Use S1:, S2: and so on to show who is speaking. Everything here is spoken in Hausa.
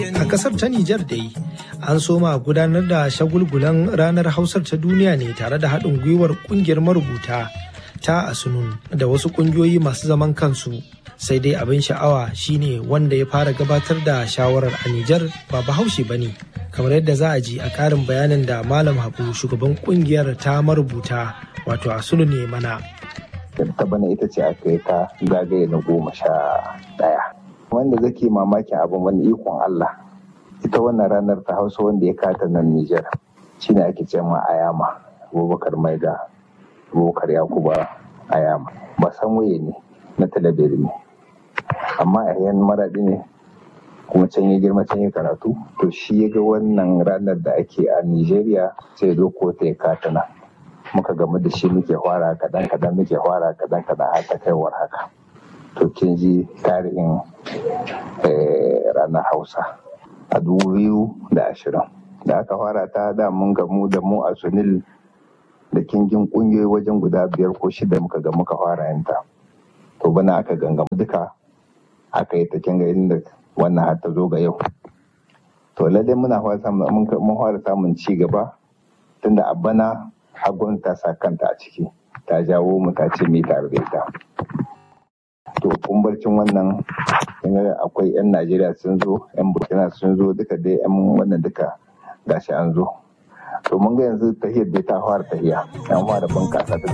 S1: A kasar ta Nijar dai an soma gudanar da shagulgulan ranar Hausar ta duniya ne tare da haɗin gwiwar ƙungiyar marubuta ta Asunun da wasu ƙungiyoyi masu zaman kansu. Sai dai abin sha'awa shine wanda ya fara gabatar da shawarar a Nijar ba bahaushe ba ne. Kamar yadda za a ji a ƙarin bayanin da Malam Habu shugaban ƙungiyar ta marubuta wato Asunun ne mana.
S2: ta bana ita ce aka yi ta zagaye na goma sha ɗaya wanda zake mamakin abin wani ikon Allah ita wannan ranar ta hausa wanda ya kata nan Nijar shine ake ce ma Ayama Abubakar Maida Abubakar Yakuba Ayama ba san waye ne na talabiri ne amma a yan maraɗi ne kuma can ya girma can ya karatu to shi ya ga wannan ranar da ake a Nijeriya sai zo ko ta ya kata nan muka gamu da shi muke fara kadan kadan muke fara kadan kadan har ta kaiwar haka to kin ji tarihin ranar hausa a dubu biyu da ashirin da aka fara ta da mun gamu da mu a sunil da kingin kungiyoyi wajen guda biyar ko shida muka ga muka fara yanta to bana aka gangamu duka aka yi ta kinga inda wannan har ta zo ga yau to lalle muna fara samun ci gaba tunda a bana hagun ta sa kanta a ciki ta jawo mu ta ce mi tare da ita to kumbarcin wannan akwai 'yan najeriya sun zo 'yan burkina sun zo duka dai 'yan wannan duka gashi an zo to mun ga yanzu tahiyar dai ta fara tahiya an fara bunkasa ta